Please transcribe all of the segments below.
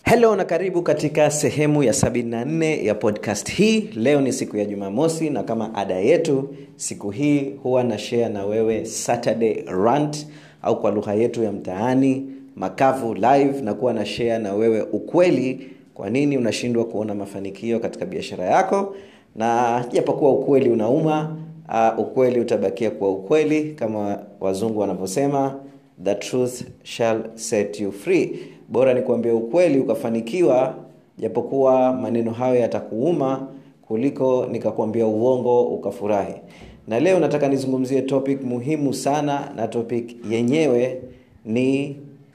helo na karibu katika sehemu ya 74 ya podcast hii leo ni siku ya jumamosi na kama ada yetu siku hii huwa na share na wewe saturday rant au kwa lugha yetu ya mtaani makavu live na kuwa na share na wewe ukweli kwa nini unashindwa kuona mafanikio katika biashara yako na japokuwa ukweli unauma uh, ukweli utabakia kuwa ukweli kama wazungu wanavyosema the truth shall set you free bora ni kuambia ukweli ukafanikiwa japokuwa maneno hayo yatakuuma kuliko nikakwambia uongo ukafurahi na leo nataka nizungumzie topic muhimu sana na topic yenyewe ni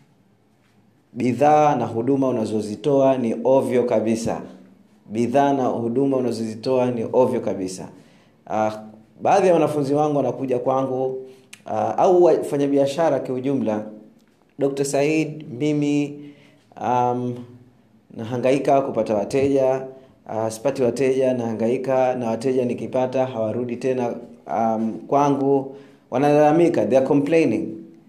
bidhaa na huduma unazozitoa ni ovyo kabisa bidhaa na huduma unazozitoa ni ovyo kabisa uh, baadhi ya wanafunzi wangu wanakuja kwangu uh, au wafanyabiashara kiujumla dr said mimi um, nahangaika kupata wateja uh, sipati wateja nahangaika na wateja nikipata hawarudi tena um, kwangu wanalalamika they are complaining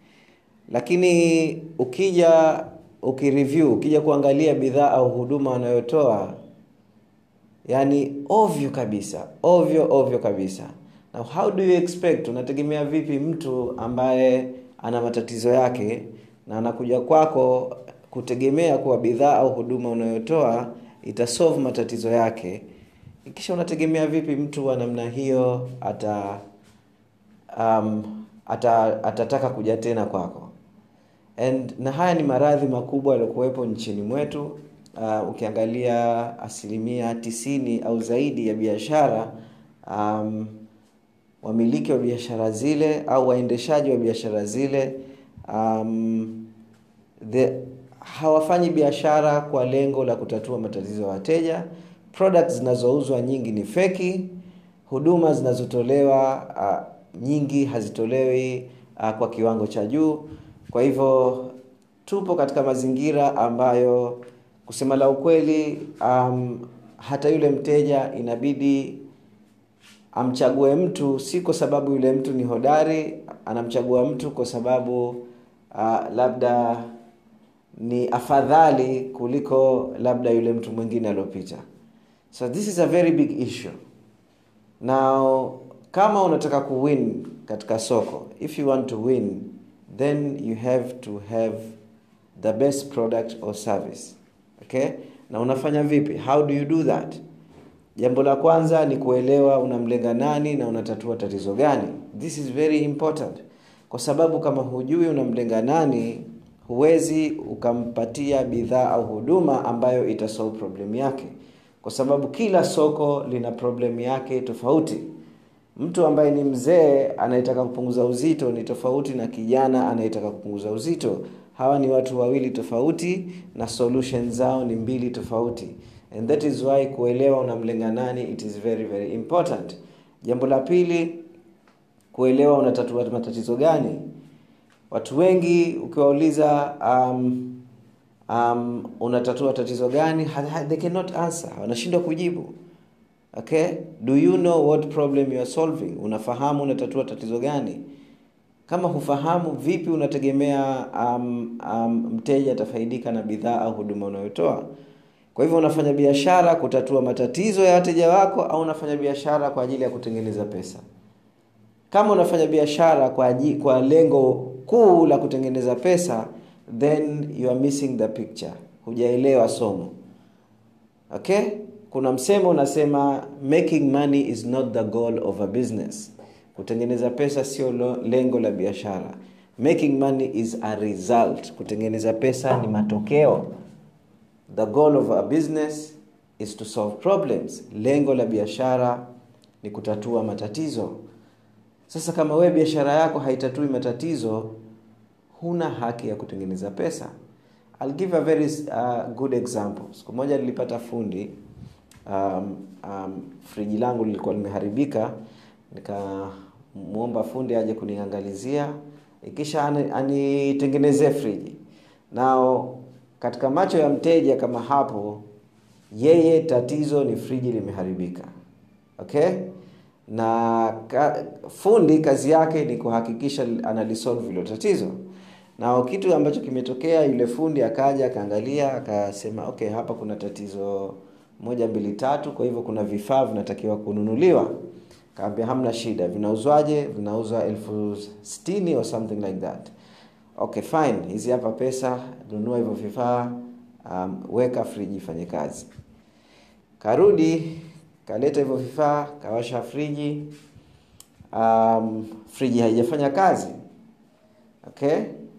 lakini ukija ukireview ukija kuangalia bidhaa au huduma wanayotoa yani ovyo kabisa ovyo ovyo kabisa now how do you expect unategemea vipi mtu ambaye ana matatizo yake na anakuja kwako kutegemea kuwa bidhaa au huduma unayotoa itasolve matatizo yake kisha unategemea vipi mtu wa namna hiyo ata um, ata atataka kuja tena kwako and na haya ni maradhi makubwa yaliokuwepo nchini mwetu uh, ukiangalia asilimia tisini au zaidi ya biashara um, wamiliki wa biashara zile au waendeshaji wa biashara zile um, the, hawafanyi biashara kwa lengo la kutatua matatizo ya wateja products zinazouzwa nyingi ni feki huduma zinazotolewa uh, nyingi hazitolewi uh, kwa kiwango cha juu kwa hivyo tupo katika mazingira ambayo kusema la ukweli um, hata yule mteja inabidi amchague mtu si kwa sababu yule mtu ni hodari anamchagua mtu kwa sababu uh, labda ni afadhali kuliko labda yule mtu mwingine aliopita so this is a very big issue now kama unataka kuwin katika soko if you want to win then you have to have the best product or service okay na unafanya vipi how do you do that jambo la kwanza ni kuelewa unamlenga nani na unatatua tatizo gani this is very important kwa sababu kama hujui unamlenga nani huwezi ukampatia bidhaa au huduma ambayo itasolve problem yake kwa sababu kila soko lina problem yake tofauti mtu ambaye ni mzee anayetaka kupunguza uzito ni tofauti na kijana anayetaka kupunguza uzito hawa ni watu wawili tofauti na solution zao ni mbili tofauti and that is why kuelewa unamlenga nani it is very very important jambo la pili kuelewa unatatua matatizo gani watu wengi ukiwauliza um, um, unatatua tatizo gani they cannot answer wanashindwa kujibu okay do you know what problem you are solving unafahamu unatatua tatizo gani kama hufahamu vipi unategemea um, um, mteja atafaidika na bidhaa au huduma unayotoa kwa hivyo unafanya biashara kutatua matatizo ya wateja wako au unafanya biashara kwa ajili ya kutengeneza pesa kama unafanya biashara kwa, ajili, kwa lengo kuu la kutengeneza pesa then you are missing the picture hujaelewa somo okay kuna msemo unasema making money is not the goal of a business kutengeneza pesa sio lengo la biashara making money is a result kutengeneza pesa ni matokeo the goal of a business is to solve problems lengo la biashara ni kutatua matatizo sasa kama wewe biashara yako haitatui matatizo huna haki ya kutengeneza pesa I'll give a very uh, good example siku moja nilipata fundi um, um, friji langu lilikuwa limeharibika nikamwomba fundi aje kuniangalizia ikisha anitengenezee friji nao katika macho ya mteja kama hapo yeye tatizo ni friji limeharibika okay na ka, fundi kazi yake ni kuhakikisha analisolve hilo tatizo na kitu ambacho kimetokea yule fundi akaja akaangalia akasema okay hapa kuna tatizo moja mbili tatu kwa hivyo kuna vifaa vinatakiwa kununuliwa kaambia hamna shida vinauzwaje vinauzwa elfu stini or something like that okay fine hizi hapa pesa nunua hivyo vifaa um, weka friji ifanye kazi karudi kaleta hivyo vifaa kawasha friji um, friji haijafanya kazi okay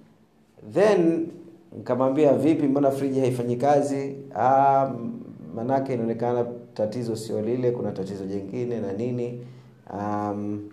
then nikamwambia vipi mbona friji haifanyi kazi um, manake inaonekana tatizo sio lile kuna tatizo jingine na nini um,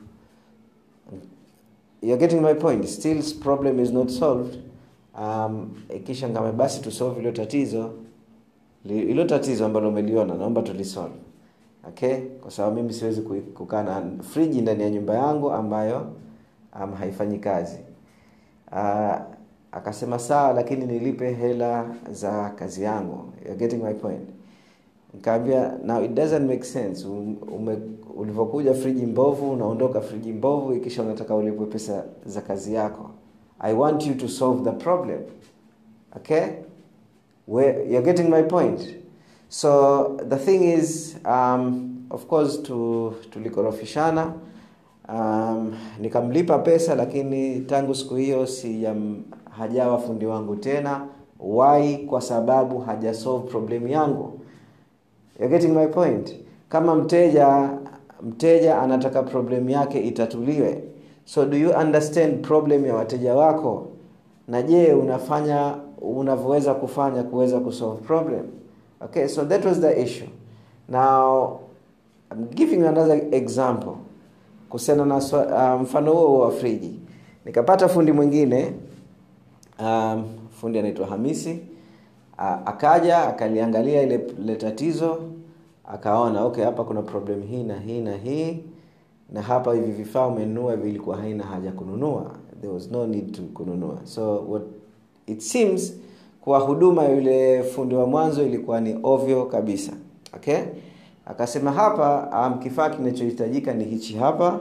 you're getting my point still problem is not solved um, kisha ngame basi tusolve hilo tatizo hilo tatizo ambalo umeliona naomba tulisolve okay kwa sababu mimi siwezi kukaa na friji ndani ya nyumba yangu ambayo um, haifanyi kazi uh, akasema sawa lakini nilipe hela za kazi yangu You're getting my point nikaambia now it doesn't make sense ume, ulivyokuja friji mbovu unaondoka friji mbovu ikisha unataka ulipwe pesa za kazi yako i want you to solve the problem okay Where, you're getting my point so the thing is um, of course tu, tulikorofishana um, nikamlipa pesa lakini tangu siku hiyo sijam hajawa fundi wangu tena why kwa sababu hajasolve problem yangu You're getting my point kama mteja mteja anataka problem yake itatuliwe so do you understand problem ya wateja wako na je unafanya unavyoweza kufanya kuweza kusolve problem okay so that was the issue now I'm giving you another example kuhusiana na uh, mfano huo wa friji nikapata fundi mwingine um, fundi anaitwa hamisi uh, akaja akaliangalia ile, ile tatizo akaona okay hapa kuna problem hii na hii na hii na hapa hivi vifaa umenunua vilikuwa haina haja kununua there was no need to kununua so what it seems kwa huduma yule fundi wa mwanzo ilikuwa ni ovyo kabisa okay akasema hapa um, kifaa kinachohitajika ni hichi hapa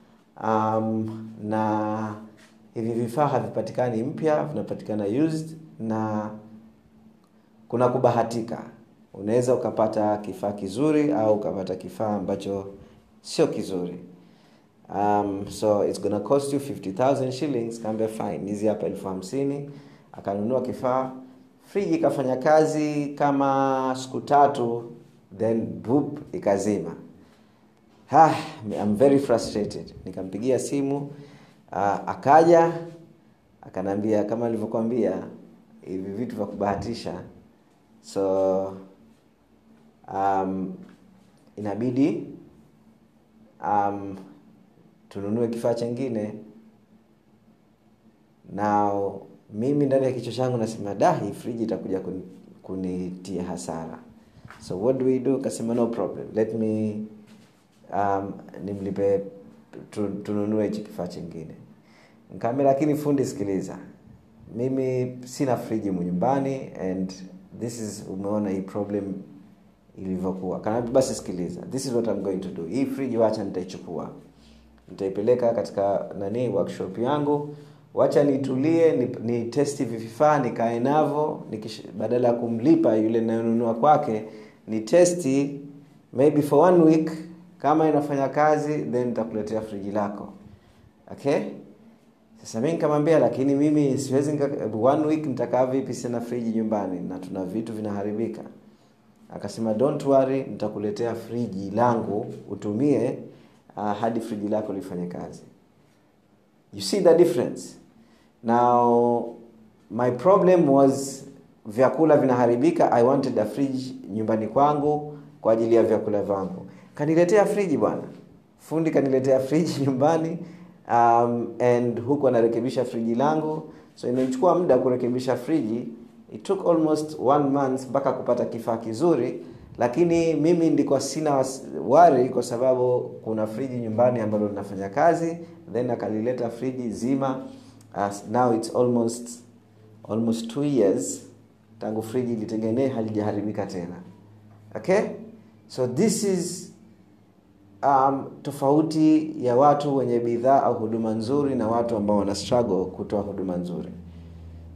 um, na hivi vifaa havipatikani mpya vinapatikana used na kuna kubahatika unaweza ukapata kifaa kizuri au ukapata kifaa ambacho sio kizuri um, so it's gonna cost you 50000 shillings kaambia fine hizi hapa elfu hamsini akanunua kifaa friji ikafanya kazi kama siku tatu then boop ikazima ha, I'm very frustrated nikampigia simu uh, akaja akanaambia kama alivyokwambia hivi vitu vya kubahatisha so um, inabidi um, tununue kifaa chengine na mimi ndani ya kichwa changu nasema da hii friji itakuja kun, kunitia hasara so what do we do kasema no problem let me um, nimlipe tu, tununue hichi kifaa chingine nkaambia lakini fundi sikiliza mimi sina friji nyumbani and this is umeona hii problem ilivyokuwa kanaambia basi sikiliza this is what I'm going to do hii friji wacha nitaichukua nitaipeleka katika nani workshop yangu wacha nitulie ni, ni testi vifaa nikae navo badala ya kumlipa yule nayonunua kwake ni testi maybe for one week kama inafanya kazi then nitakuletea friji lako okay sasa mi nikamwambia lakini mimi siwezi one week nitakaa vipi sina friji nyumbani na tuna vitu vinaharibika akasema don't worry nitakuletea friji langu utumie uh, hadi friji lako lifanye kazi you see the difference now my problem was vyakula vinaharibika i wanted a fridge nyumbani kwangu kwa ajili ya vyakula vangu kaniletea friji bwana fundi kaniletea friji nyumbani um, and huku anarekebisha friji langu so imechukua muda kurekebisha friji it took almost one month mpaka kupata kifaa kizuri lakini mimi ndikuwa sina wari kwa sababu kuna friji nyumbani ambalo linafanya kazi then akalileta friji zima as now it's almost almost two years tangu friji litengenee halijaharibika tena okay so this is um, tofauti ya watu wenye bidhaa au huduma nzuri na watu ambao wana struggle kutoa huduma nzuri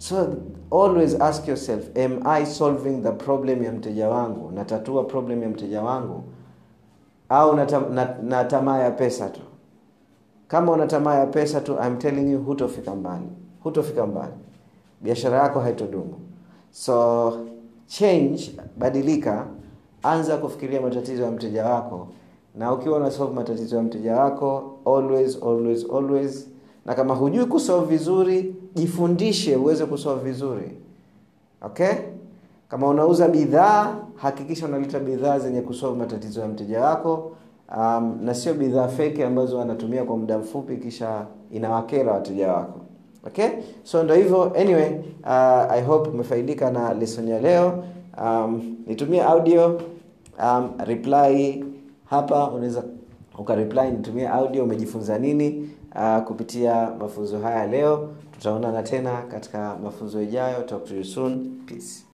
so always ask yourself am i solving the problem ya mteja wangu natatua problem ya mteja wangu au na, na, na tamaa ya pesa tu kama una tamaa ya pesa tu I'm telling you hutofika mbali hutofika mbali biashara yako haitodumu so change badilika anza kufikiria matatizo ya mteja wako na ukiwa unasolve matatizo ya mteja wako always always always na kama hujui kusolve vizuri jifundishe uweze kusolve vizuri okay kama unauza bidhaa hakikisha unaleta bidhaa zenye kusolve matatizo ya mteja wako um, na sio bidhaa feki ambazo wanatumia kwa muda mfupi kisha inawakera wateja wako okay so ndo hivyo anyway uh, i hope umefaidika na lesson ya leo um, nitumie audio um, reply hapa unaweza ukareply nitumie audio umejifunza nini uh, kupitia mafunzo haya leo tutaonana tena katika mafunzo ijayo talk to you soon peace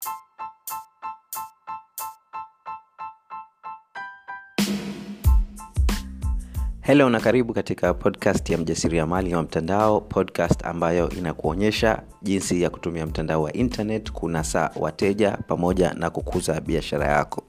Hello na karibu katika podcast ya mjasiriamali wa mtandao, podcast ambayo inakuonyesha jinsi ya kutumia mtandao wa internet kunasa wateja pamoja na kukuza biashara yako.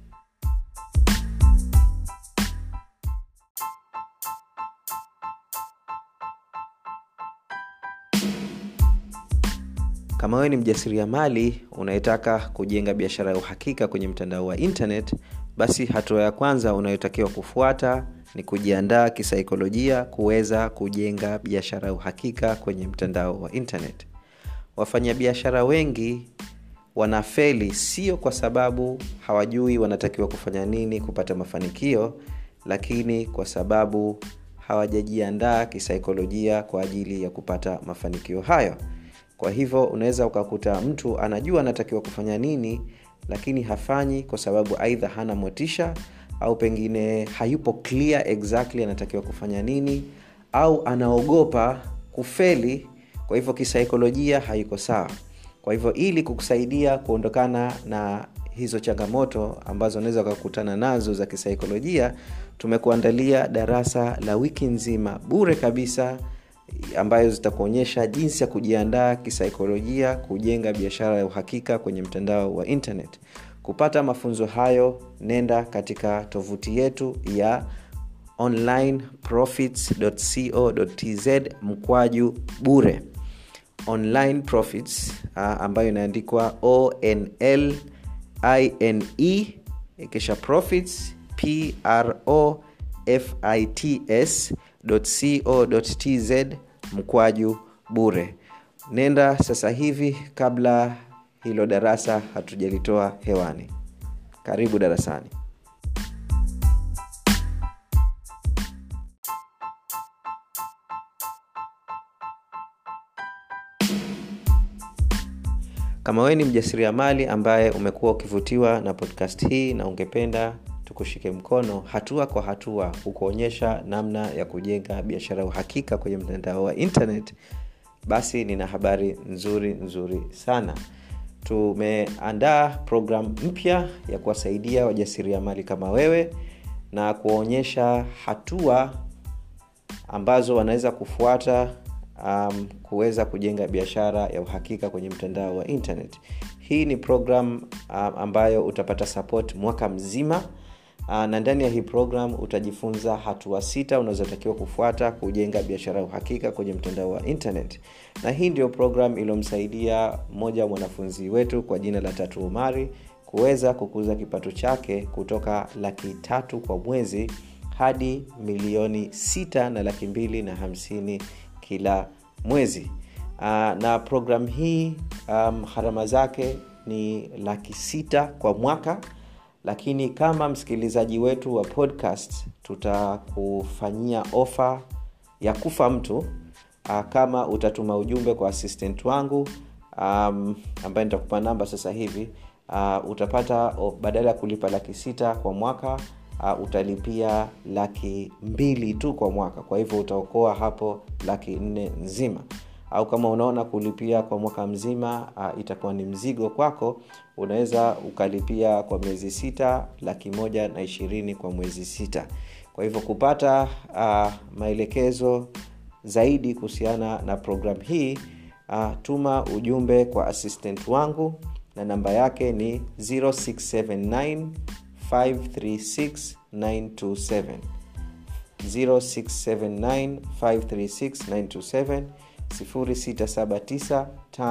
Kama wewe ni mjasiriamali unayetaka kujenga biashara ya uhakika kwenye mtandao wa internet, basi hatua ya kwanza unayotakiwa kufuata ni kujiandaa kisaikolojia kuweza kujenga biashara ya uhakika kwenye mtandao wa internet wafanyabiashara wengi wanafeli sio kwa sababu hawajui wanatakiwa kufanya nini kupata mafanikio lakini kwa sababu hawajajiandaa kisaikolojia kwa ajili ya kupata mafanikio hayo kwa hivyo unaweza ukakuta mtu anajua anatakiwa kufanya nini lakini hafanyi kwa sababu aidha hana motisha au pengine hayupo clear exactly anatakiwa kufanya nini au anaogopa kufeli kwa hivyo kisaikolojia haiko sawa kwa hivyo ili kukusaidia kuondokana na hizo changamoto ambazo unaweza ukakutana nazo za kisaikolojia tumekuandalia darasa la wiki nzima bure kabisa ambayo zitakuonyesha jinsi ya kujiandaa kisaikolojia kujenga biashara ya uhakika kwenye mtandao wa internet kupata mafunzo hayo nenda katika tovuti yetu ya onlineprofits.co.tz mkwaju bure online profits uh, ambayo inaandikwa onl ine kisha profits pro fits co.tz mkwaju bure nenda sasa hivi kabla hilo darasa hatujalitoa hewani karibu darasani kama wewe ni mjasiriamali ambaye umekuwa ukivutiwa na podcast hii na ungependa tukushike mkono hatua kwa hatua kukuonyesha namna ya kujenga biashara uhakika kwenye mtandao wa internet basi nina habari nzuri nzuri sana tumeandaa programu mpya ya kuwasaidia wajasiriamali kama wewe na kuwaonyesha hatua ambazo wanaweza kufuata um, kuweza kujenga biashara ya uhakika kwenye mtandao wa internet hii ni program um, ambayo utapata support mwaka mzima uh, na ndani ya hii program utajifunza hatua sita unazotakiwa kufuata kujenga biashara ya uhakika kwenye mtandao wa internet na hii ndio program iliyomsaidia mmoja wa mwanafunzi wetu kwa jina la tatu umari kuweza kukuza kipato chake kutoka laki tatu kwa mwezi hadi milioni sita na laki mbili na hamsini kila mwezi uh, na program hii um, harama zake ni laki sita kwa mwaka lakini kama msikilizaji wetu wa podcast tutakufanyia ofa ya kufa mtu uh, kama utatuma ujumbe kwa assistant wangu um, ambaye nitakupa namba sasa hivi uh, utapata oh, badala ya kulipa laki sita kwa mwaka uh, utalipia laki mbili tu kwa mwaka kwa hivyo utaokoa hapo laki nne nzima au kama unaona kulipia kwa mwaka mzima uh, itakuwa ni mzigo kwako unaweza ukalipia kwa miezi sita laki moja na ishirini kwa mwezi sita kwa hivyo kupata uh, maelekezo zaidi kuhusiana na programu hii uh, tuma ujumbe kwa assistant wangu na namba yake ni 0679 536 927 0679 536 927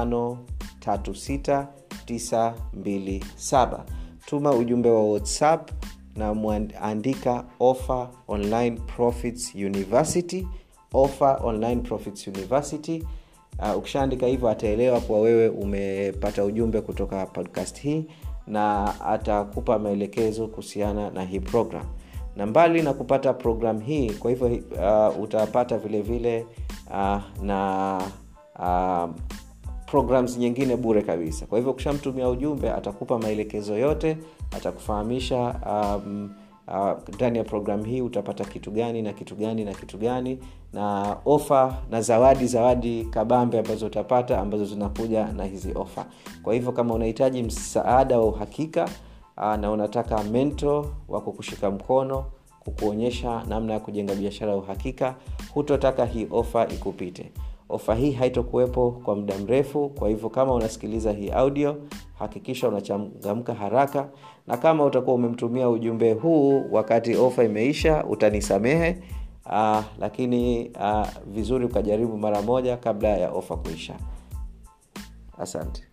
0679 536 tuma ujumbe wa whatsapp na mwandika offer online profits university offer online profits university uh, ukishaandika hivyo ataelewa kuwa wewe umepata ujumbe kutoka podcast hii na atakupa maelekezo kuhusiana na hii program na mbali na kupata program hii kwa hivyo uh, utapata vile vile uh, na uh, programs nyingine bure kabisa kwa hivyo ukishamtumia ujumbe atakupa maelekezo yote atakufahamisha um, ndani uh, ya programu hii utapata kitu gani na kitu gani na kitu gani na ofa na zawadi zawadi kabambe ambazo utapata ambazo zinakuja na hizi ofa kwa hivyo kama unahitaji msaada wa uhakika uh, na unataka mento wa kukushika mkono kukuonyesha namna ya kujenga biashara ya uhakika hutotaka hii ofa ikupite ofa hii haitokuwepo kwa muda mrefu kwa hivyo kama unasikiliza hii audio hakikisha unachangamka haraka na kama utakuwa umemtumia ujumbe huu wakati ofa imeisha utanisamehe uh, lakini uh, vizuri ukajaribu mara moja kabla ya ofa kuisha asante